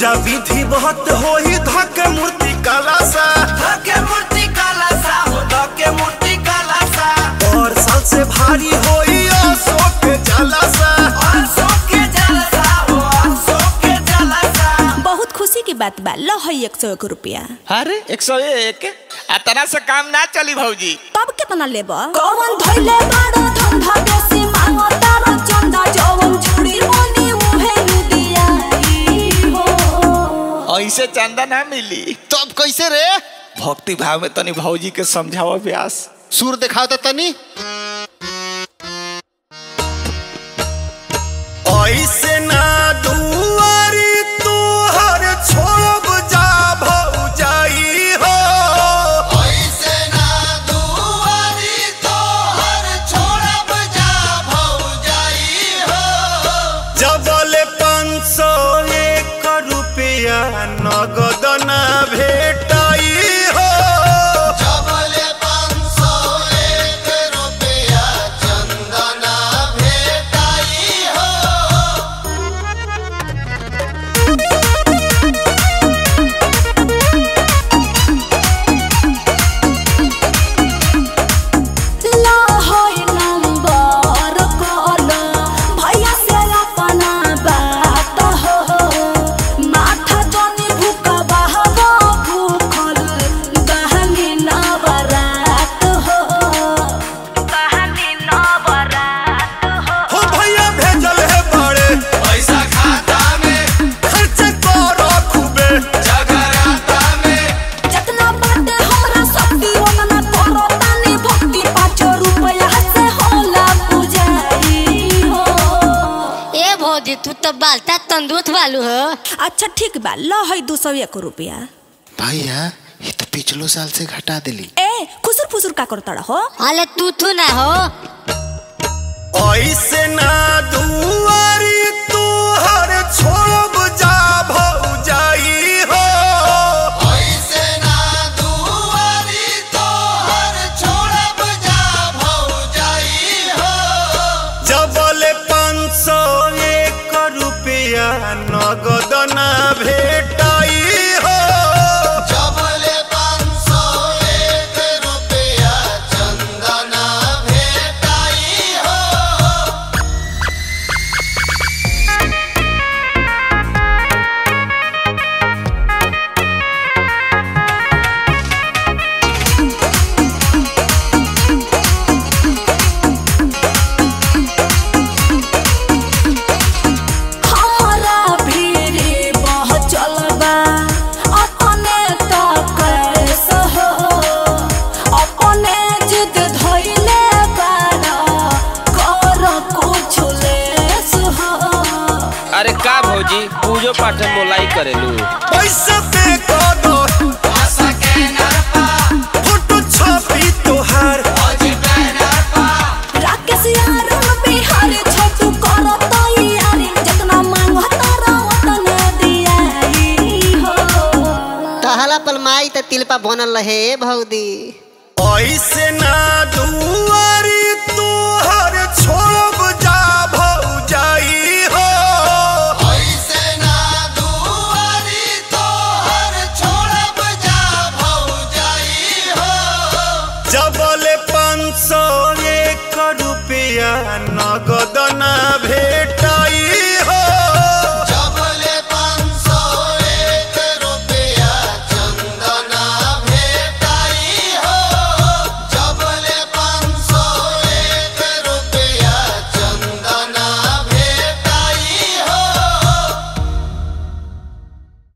पूजा विधि बहुत होई धके मूर्ति कला सा धके मूर्ति काला सा हो धके मूर्ति काला सा और साल से भारी होई अशोक जला सा अशोक के जलसा हो अशोक के जलसा बहुत खुशी की बात बा लो है एक सौ एक रुपया अरे एक सौ एक आ तरह से काम ना चली भौजी तब कितना लेब कौन धइले बाड़ो धंधा बेसी मांगो तारो चंदा जवन चूड़ी मोनी मुहे लुदिया हो ऐसे चंदा ना मिली तब कैसे रे भक्ति भाव में तनी भौजी के समझावा व्यास सुर दिखाओ तो तनी ऐसे ना दुआरी तू हर छोड़ब जा भौजाई हो ऐसे ना दुआरी तो हर छोड़ब जा भौजाई हो जबल पाँच सौ एक रुपया नगद ना भेटाई हो जबले पाँच सौ एक रुपया चंदना भेटाई हो ला होय नंबर कॉल भैया से अपना बात हो माथा जनी भूखा बहबो भूखल बहनी नवरात हो बहनी नवरात हो हो भैया भेजल है बड़े पैसा खाता में खर्च करो खूबे जगराता में जितना बाटे हमरा शक्ति उतना करो तानी भक्ति पाँच रुपया से होला पुजारी हो ए भौजी तू तो बालता तंदुरुस्त वालू हो अच्छा ठीक बा लो है दो सौ एक रुपया भैया ये तो पिछलो साल से घटा दिली ए खुसुर फुसुर का करता हो अले तू थू ना हो ऐसे ना दुआरी तू हर छोड़ब जा भौजाई हो ऐसे ना दुआरी तो हर छोड़ब जा भौजाई हो जबल पाँच सौ एक रुपया नगद ना भेटाई हो जबले पाँच सौ एक रुपया चंदना भेटाई हो हमरा भीरी बहुत चलबा अपने तो कैसे हो अपने जिद धइले बारा कर कुछ लेस हो अरे का भौजी पूजो पाठ मोलाई करेलू पैसा पे दो आशा के नरपा फोटो छपी तोहार अजी बैनर पा राकेश यार बिहार छोटू करो तैयारी जितना मांगो तारा उतना दियाई हो तहला पलमाई त तिलपा बनल रहे भौदी ऐसे ना दुआरी तू हर छोड़ब जा भौजाई हो ऐसे ना दुआरी तो हर छोड़ब जा भौजाई हो जबल पाँच सौ एक रुपया नगद